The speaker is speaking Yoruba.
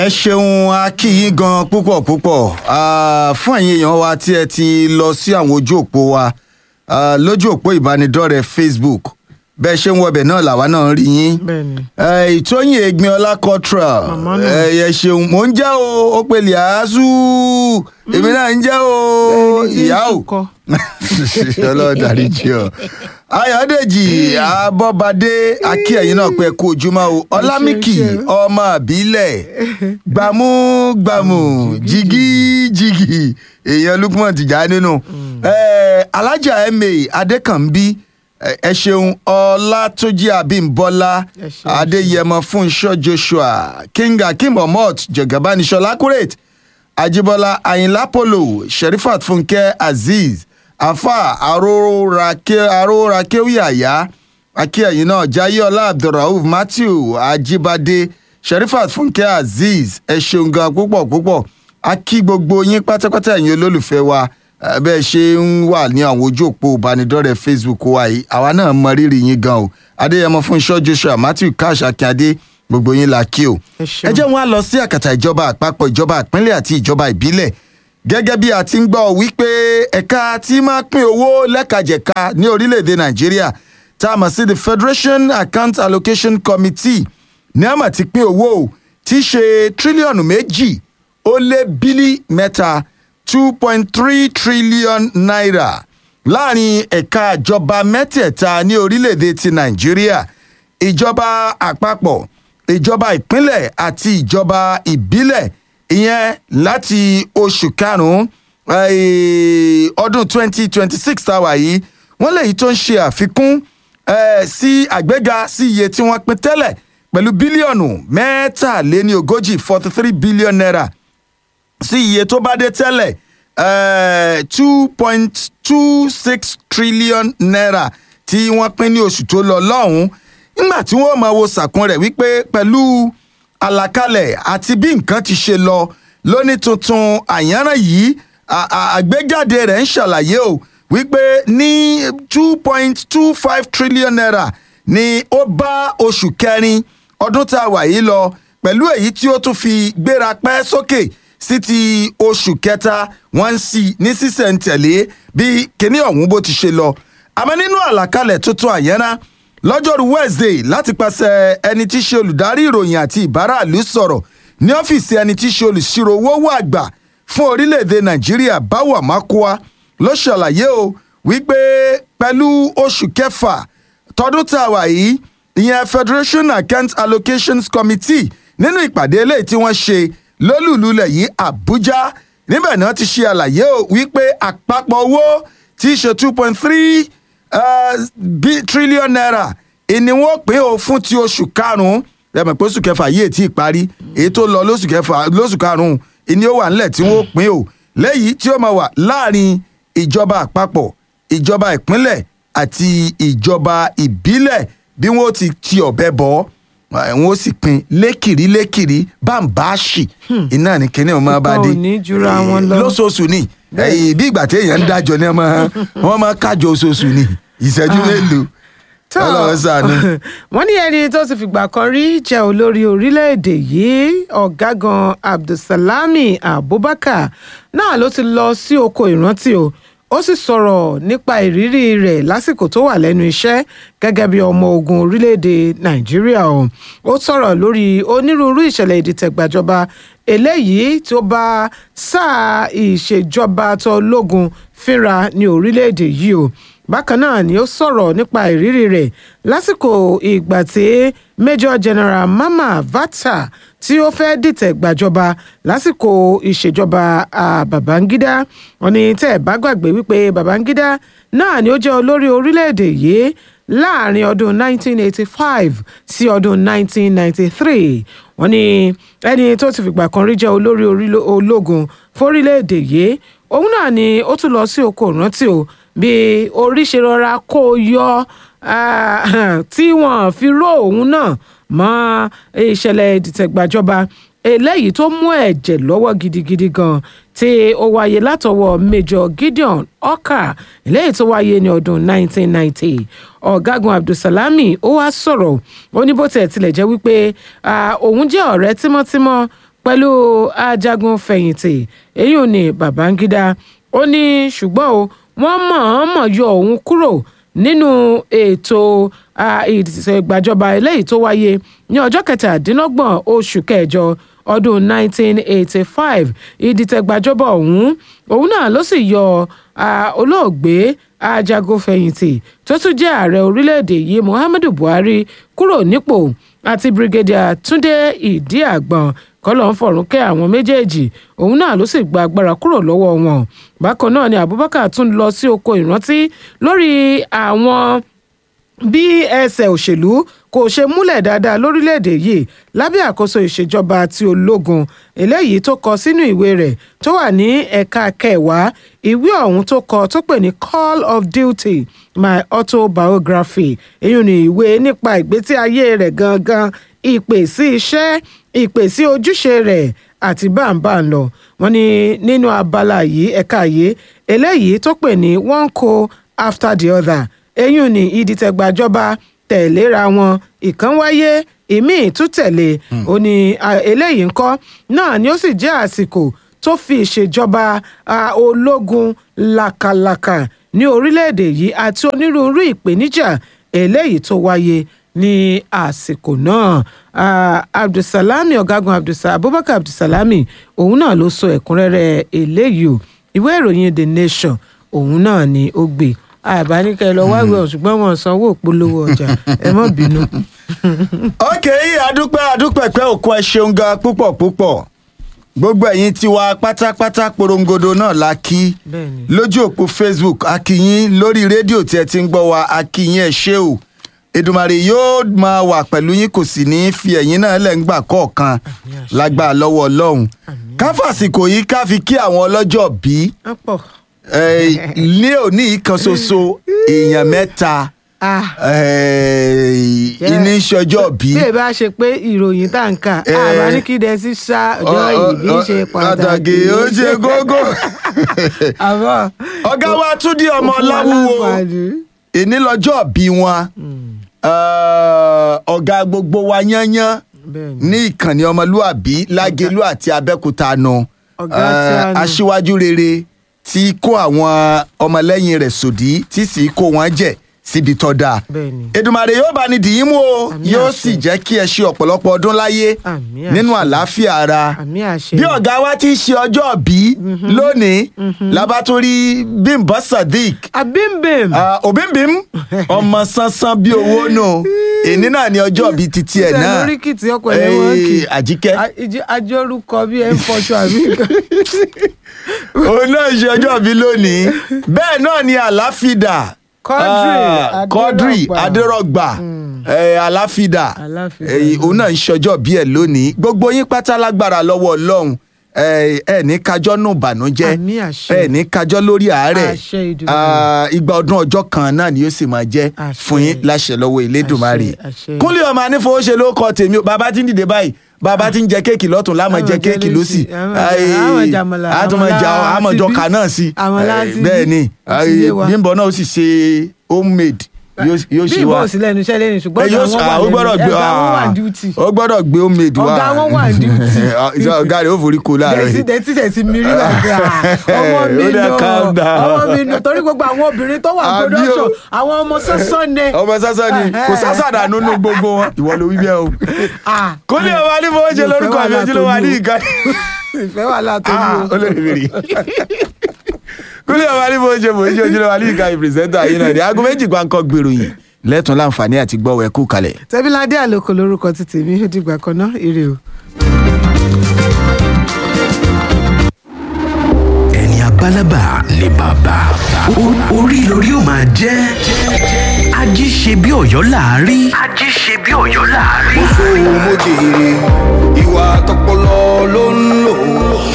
ẹ ṣeun a kí yín gan púpọ̀ púpọ̀ Ah, fún ẹ̀yin èèyàn wa tí ẹ ti lọ sí àwọn ojú òpó wa ah, lójú òpó ìbánidọ́rẹ̀ẹ́ facebook bẹ́ẹ̀ ṣe ń wọbẹ̀ náà làwa náà ń rí yín bẹ́ẹ̀ni Eh, ìtóyìn egbinola cultural Màmá náà. ẹ ṣeun mò ń jẹ́ o ó pe liazu èmi náà ń jẹ́ o Ẹni tí ń ìyá o sùkọ́. ọlọ́run dárí jì ọ́ ayọ̀dèjì abọ́badé akí ẹ̀yìn náà pé kú ojúmọ́ o ọlámìkì ṣe. ọmọ àbílẹ̀ gbàmúgbàmù jìgìjìgì èèyàn lukman tìjà nínú Eh, alájà ma adékànbí eh, ẹ ṣeun ọlátúnjì abímbọ́lá Ẹ ṣeun, adéyẹmọ fúnṣọ joshua king akim omot jọgàbánisọlá accurate ajibola ayinla polo sherifat funke azeez afa arorakewiyaya akíyẹ̀yìn náà jayeola abdulrauf matthew ajibade sherifat funke azeez ẹ ṣeun gan púpọ̀ púpọ̀ a kí gbogbo yín pátápátá ẹ̀yin olólùfẹ́ wa eh, bẹ́ẹ̀ ṣe ń wà ní àwọn ojú òpó ìbánidọ́rẹ̀ẹ́ facebook wa yìí àwa náà mọ rírì yín gan o adéyẹmọ fúnṣọ joshua matthew cash akínyadé gbogbo yín la kí o Ẹ ṣeun. ẹ jẹ́ wọn á lọ sí àkàtà ìjọba àpapọ̀ ìjọba ìpínlẹ̀ àti ìjọba ìbílẹ̀ gẹ́gẹ́ bí a ti ń gbọ́ wípé ẹ̀ka tí máa pín owó lẹ́kajẹ̀ka ní orílẹ̀-èdè nàìjíríà tá a mọ̀ sí the federation account allocation committee ní àmọ̀ ti pín owó o, tí í ṣe tírílíọ̀nù méjì ó lé bílí mẹ́ta two point three trillion naira láàrin ẹ̀ka ìjọba mẹ́tẹ̀ẹ̀ta ní orílẹ̀-èdè ti nàìjíríà ìjọba àpapọ̀ ìjọba ìpínlẹ̀ àti ìjọba ìbílẹ̀ ìyẹn láti oṣù karùn-ún eh, ọdún twenty twenty six tá a wà yìí wọ́n lèyí tó ń ṣe àfikún eh, sí àgbéga sí iye tí wọ́n pín tẹ́lẹ̀ pẹ̀lú bílíọ̀nù mẹ́tàléní ogójì forty three billion naira sí iye tó bá dé tẹ́lẹ̀ two point two six trillion naira tí wọ́n pín ní oṣù tó lọ lọ́hùn-ún nígbà tí wọ́n máa wo sàkún rẹ̀ wípé pẹ̀lú àlàkalẹ̀ àti bí nǹkan ti ṣe lọ lóní tuntun àyànràn yìí à- à- àgbéjáde rẹ̀ ń ṣàlàyé o wípé ní two point two five trillion naira ni ó bá oṣù kẹrin ọdún tá a wà yìí lọ pẹ̀lú èyí tí ó tún fi gbéra pẹ́ sókè sí ti oṣù kẹta wọ́n ń sí ní sísẹ̀ntẹ̀lé bí kinní ọ̀hún bó ti ṣe lọ àmọ́ nínú àlàkalẹ̀ tuntun àyẹ́rá lọ́jọ́rú wednesday láti pàṣẹ ẹni tí í ṣe olùdarí ìròyìn àti ìbáraàlú sọ̀rọ̀ ní ọ́fíìsì ẹni tí í ṣe olùṣirò owó àgbà fún orílẹ̀-èdè nàìjíríà báwa mákúá ló ṣàlàyé o wípé pẹ̀lú oṣù kẹfà tọdún tá a wà yìí ìyẹn federation account allocations committee nínú ìpàdé eléyìí tí wọ́n ṣe lólùlulẹ̀ yìí àbújá níbẹ̀ náà ti ṣe àlàyé o wípé àpapọ̀ owó tí í ṣe two point three trillion naira ìní wọn pín o fún ti oṣù karùn-ún lẹ́mọ̀ pé oṣù kẹfà yìí ètí ìparí èyí tó lọ lóṣù kẹfà lóṣù karùn-ún ìní ó wà nílẹ̀ tí wọ́n pín o lẹ́yìí tí ó máa wà láàrin ìjọba àpapọ̀ ìjọba ìpínlẹ̀ àti ìjọba ìbílẹ̀ bí wọ́n ti ti ọ̀bẹ bọ̀ ọ́ wọ́n sì pín lékìrí lékìrí bámbáàṣì iná ní kíní ọmọ bá dé Ìkan ò ní jura wọn lọ. lóṣooṣù ni ẹ̀yìn bí ìgbà téèyàn ń dájọ ní ọmọ wọn máa kájọ oṣooṣù ni ìṣẹ́jú mélòó tó ọlọ́run ṣàánú. wọ́n ní ẹni tó ti fìgbà kan rí jẹ́ olórí orílẹ̀-èdè yìí ọ̀gágun abdulsalami abubakar náà ló ti lọ sí oko ìrántí o ó sì sọ̀rọ̀ nípa ìrírí rẹ̀ lásìkò tó wà lẹ́nu iṣẹ́ gẹ́gẹ́ bí ọmọ ogun orílẹ̀-èdè nàìjíríà o ó sọ̀rọ̀ lórí onírúurú ìṣẹ̀lẹ̀ ìdìtẹ̀gbàjọba eléyìí tó bá sáà ìṣèjọba tó lógun fínra ní orílẹ̀-èdè yìí o bákan náà ni ó sọ̀rọ̀ nípa ìrírí rẹ̀ lásìkò ìgbà tí major general mama vata tí ó fẹ́ dìtẹ̀ gbàjọba lásìkò ìṣèjọba ah, babangida wọn ni tẹ́ ẹ̀ bá gbàgbé wípé babangida náà ni ó jẹ́ olórí orílẹ̀-èdè yìí láàrin ọdún 1985 sí ọdún 1993 wọ́n ní ẹni tó ti fìgbà kan rí jẹ́ olórí orílẹ̀- ológun fórílẹ̀-èdè yìí òun náà ni ó tún lọ sí oko ìrántí o bí orí ṣe rọra kó o yọ ah, tí wọ́n fi ró òun náà mọ́ ìṣẹ̀lẹ̀ ìdìtẹ̀gbàjọba eléyìí tó mú ẹ̀jẹ̀ lọ́wọ́ gidigidi gan tí ó wáyé látọwọ́ major gideon ọkà eléyìí tó wáyé ní ọdún 1990 ọ̀gágun abdulsalami ó wá sọ̀rọ̀ ó ní bó tiẹ̀ tilẹ̀ jẹ́ wípé ah, òun jẹ́ ọ̀rẹ́ tímọ́tímọ́ pẹ̀lú ajagun fẹ̀yìntì èyí ò ní babangida ó ní ṣùgbọ́n o wọ́n mọ̀ọ́mọ̀ yọ òun kúrò nínú ètò ìṣègbàjọba eléyìí tó wáyé ní ọjọ́ kẹtàdínlọ́gbọ̀n oṣù kẹjọ ọdún 1985 ìdìtẹ̀gbàjọba ọ̀hún òun náà ló sì yọ olóògbé ajagunfẹ̀yìntì tó tún jẹ́ ààrẹ orílẹ̀-èdè yìí muhammadu buhari kúrò nípò àti brigadier túnde ìdíàgbọ̀n kọ́lọ́ ń fọ̀rún kẹ́ àwọn méjèèjì òun náà ló sì gba agbára kúrò lọ́wọ́ wọn bákan náà ni abubakar tún lọ sí oko ìrántí lórí àwọn bí ẹsẹ̀ òṣèlú kò ṣe múlẹ̀ dáadáa lórílẹ̀‐èdè yìí lábẹ́ àkóso ìṣèjọba ti ológun eléyìí tó kọ sínú ìwé rẹ̀ tó wà ní ẹ̀ka kẹwàá ìwé ọ̀hún tó kọ tó pè ní call of duty my autobiography èyí ni ìwé nípa ìgbésí ayé rẹ̀ gangan ìpè sí iṣẹ́ ìpè sí ojúṣe rẹ̀ àti báńbáń lọ wọ́n ní nínú abala yìí ẹ̀ka yìí eléyìí tó pè ní one co after the other eyín ní ìdìtẹ̀gbàjọba tẹ̀léra wọn ìkan wáyé ìmíì tún tẹ̀lé ó ní eléyìí ńkọ́ náà ni ó sì jẹ́ àsìkò tó fi ìṣèjọba ológun làkàlàkà ní orílẹ̀-èdè yìí àti onírúurú ìpèníjà eléyìí tó wáyé ní àsìkò náà abdulsalami ọ̀gágun abdulsa abubakar abdulsalami òun náà ló sọ ẹ̀kúnrẹ́rẹ́ eléyìí o ìwé ìròyìn the nation òun náà ni ó gbé àbáníkẹ́ lọ wáwé ọ̀ ṣùgbọ́n wọn sanwó ìpolówó ọjà ẹ má bínú. ok adúpẹ́ adúpẹ́ pé òkú ẹ ṣeun gan púpọ̀ púpọ̀ gbogbo ẹ̀yin tiwa pátápátá porongodo náà la kí lójú òpó facebook akíyín lórí rédíò tí ẹ ti ń gbọ́ wa akíyín ẹ ṣé o Èdùmàrè yóò máa wà pẹ̀lú yín kò sì ní í fi ẹ̀yin náà lẹ̀ ń gbà kọ̀ọ̀kan lágbára lọ́wọ́ ọlọ́run káfàsìkò yìí ká fi kí àwọn ọlọ́jọ́ bíi ní òní kan ṣoṣo èèyàn mẹ́ta ní ìṣọjọ́ bí. bí ẹ bá ṣe pé ìròyìn tá n kà àbá ní kí dẹ́sí ṣá ọjọ́ ìbí ṣe pàtàkì ó ṣe gógó. ọ̀gá wa Túndé ọmọ Láwùwò èní lọ́jọ́ bí wọn ọ̀gá gbogbo wa yányán ní ìkànnì ọmọlúàbí lágẹ̀lú àti abẹ́òkúta nù aṣíwájú rere tí kó àwọn ọmọlẹ́yìn rẹ̀ sòdí tí sì kó wọn jẹ síbi tó dáa. Èdùmàrè yóò bá ní dìín mú o yóò sì jẹ́ kí ẹ ṣe ọ̀pọ̀lọpọ̀ ọdún láyé nínú àlàáfíà ara. bí ọ̀gá wa ti ṣe ọjọ́ bí lónìí labaturi Bímbọ́ Sadiq. abimbim. òbímbim ọmọ sánsan bí owó nù èní náà ni ọjọ́ bíi titi ẹ̀ náà. ṣe lórí kìtì ọkọ̀ ẹ̀ wọ́n kì. àjíkẹ́. ajórúkọ bí ẹ ń fọṣọ àbí nǹkan òun náà ṣe ọjọ́ bí lónìí bẹ́ẹ̀ náà ni àláfídà Quadri Adérọ̀gbà àláfídà òun náà ń ṣọjọ́ bí ẹ̀ lónìí gbogbo yín pátá lágbára lọ́wọ́ Ọlọ́run ẹ ní kájọ́ nù bànújẹ́ ẹ ní kájọ́ lórí àárẹ̀ igba ọdún ọjọ́ kan náà ni yóò sì máa jẹ́ fún yín láṣẹ lọ́wọ́ Elédùmarè Kúnlé ọmọ anífowóṣe ló kọ tèmi bàbá tí ń dìde báyìí bàbá tí ń jẹ kéèkì lọ́tún láàmú jẹ kéèkì lọ́sì àmọ̀jọ kà náà sí bẹ́ẹ̀ ni Bímbọ́ náà ó sì ṣe homemade yóò ṣe bí wá ìbọn sílẹ̀ ẹnu iṣẹ́ lẹ́yìn ṣùgbọ́n ọ̀gá wọn wà lẹ́nu ẹ̀gbá wọn wà duty ó gbọ́dọ̀ gbé homemade wá ọ̀gá wọn wà duty ọ̀gá rẹ̀ ó forí ko láàárọ̀ yìí dẹ̀ tí tẹ̀ sí mi rí bàbá ọmọ mi nù ọmọ mi nù torí gbogbo àwọn obìnrin tó wà production àwọn ọmọ sọ́sọ́ ni. ọmọ sọ́sọ́ ni kò sásàdà nínú gbogbo wọn ìwọ ló wí bẹ́ẹ̀ o kó ní ọmọ ní fowó ṣe lórúkọ àmì ojúlówó wa ní ìka. ìfẹ́ wà látọ̀jú o. olórí mi rí kúlẹ̀ ọba ní bó ṣe bó ṣe ojúlé wa ní ìka ìpìrìsẹ́ńtà yìí náà ní aago méjì gbáǹkọ́ gbèrò yìí lẹ́tùn láǹfààní àti gbọ́wọ́ ẹ̀kú kalẹ̀. tẹ́bíládé àlòkò lórúkọ ti tèmi ó dìgbà kan náà ire o. ẹni abálábà ni bàbá orí lórí ó máa jẹ́ ají ṣe bí ọ̀yọ́ láàárí. ají ṣe bí ọ̀yọ́ láàárí. mo sọ mo jèrè ìwà tọpọlọ ló ń lò